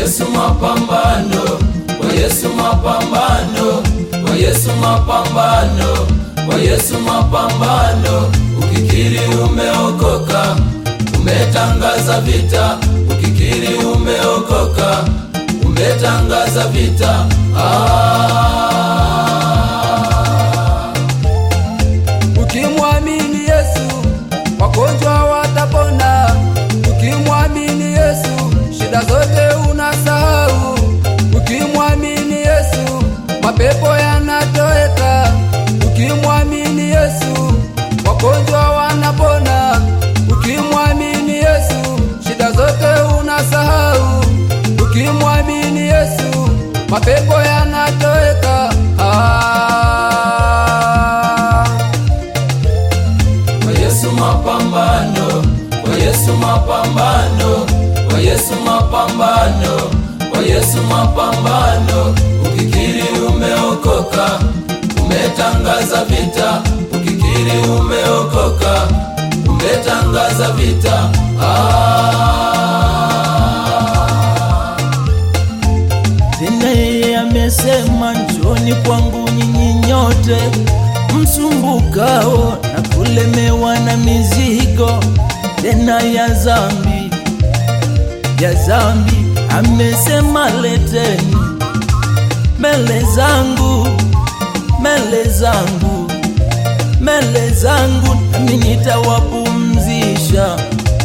Yesu mapambano, kwa Yesu mapambano, kwa Yesu mapambano, kwa Yesu mapambano. Ukikiri umeokoka, umetangaza vita. Ukikiri umeokoka, umetangaza vita. Ah. Ukimwamini Yesu wagonjwa watapona. Ukimwamini Yesu shida zote unasahau. Ukimwamini Yesu mapepo yanatoweka. Ukimwamini Yesu wagonjwa wanapona. Ukimwamini Yesu shida zote unasahau. Ukimwamini Yesu mapepo yanatoweka. Ah. Kwa Yesu mapambano, kwa Yesu mapambano, kwa Yesu mapambano, kwa Yesu mapambano. Ukikiri umeokoka, umetangaza vita. Ukikiri umeokoka, umetangaza vita. Ah. Tena yeye amesema, njoni kwangu nyinyi nyote msumbukao na kulemewa na mizigo tena ya zambi ya zambi. Amesema, leteni mbele zangu, mbele zangu, mbele zangu, nami nitawapumzisha,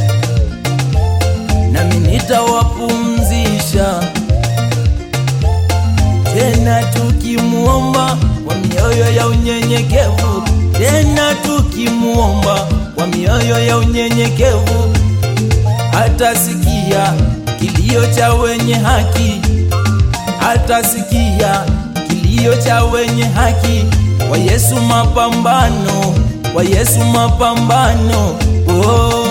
nami nitawapumzisha tena tukimuomba kwa mioyo ya unyenyekevu, tena tukimuomba kwa mioyo ya unyenyekevu, atasikia kilio cha wenye haki, atasikia kilio cha wenye haki. Kwa Yesu mapambano, kwa Yesu mapambano, oh.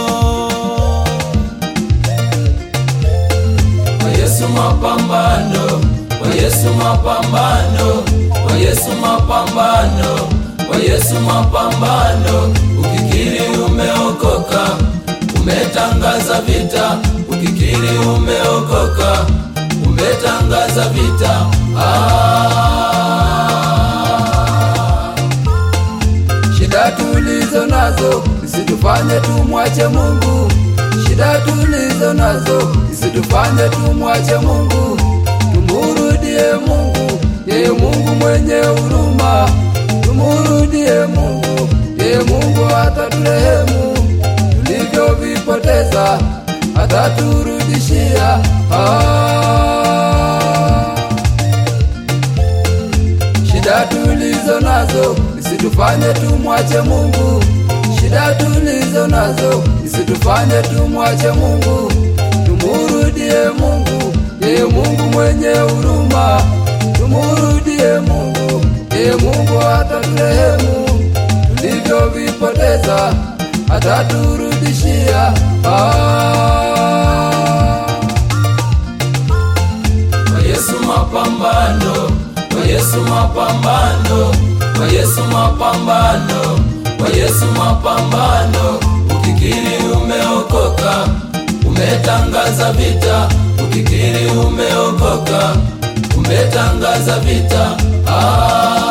Kwa Yesu mapambano, kwa Yesu mapambano, kwa Yesu mapambano, kwa Yesu mapambano. Ukikiri umeokoka, umetangaza vita. Ukikiri umeokoka, umetangaza vita. Ah. Shida tulizo nazo zisitufanye tumwache Mungu. Shida tulizo nazo zisitufanye tumwache Mungu. Tumurudie Mungu, yeye Mungu mwenye huruma. Tumurudie Mungu, yeye Mungu ataturehemu. Tulivyovipoteza ataturudishia. Ah. Shida tulizo nazo isitufanye tumwache Mungu. Shida tulizo nazo isitufanye tumwache Mungu. Tumurudie Mungu, yeye Mungu mwenye huruma. Tumurudie Mungu, yeye Mungu ataturehemu. Tulivyovipoteza ataturudishia. Ah. Kwa Yesu mapambano, kwa Yesu mapambano, kwa Yesu mapambano, kwa Yesu mapambano. Ukikiri umeokoka, umetangaza vita. Ukikiri umeokoka, umetangaza vita. Ah.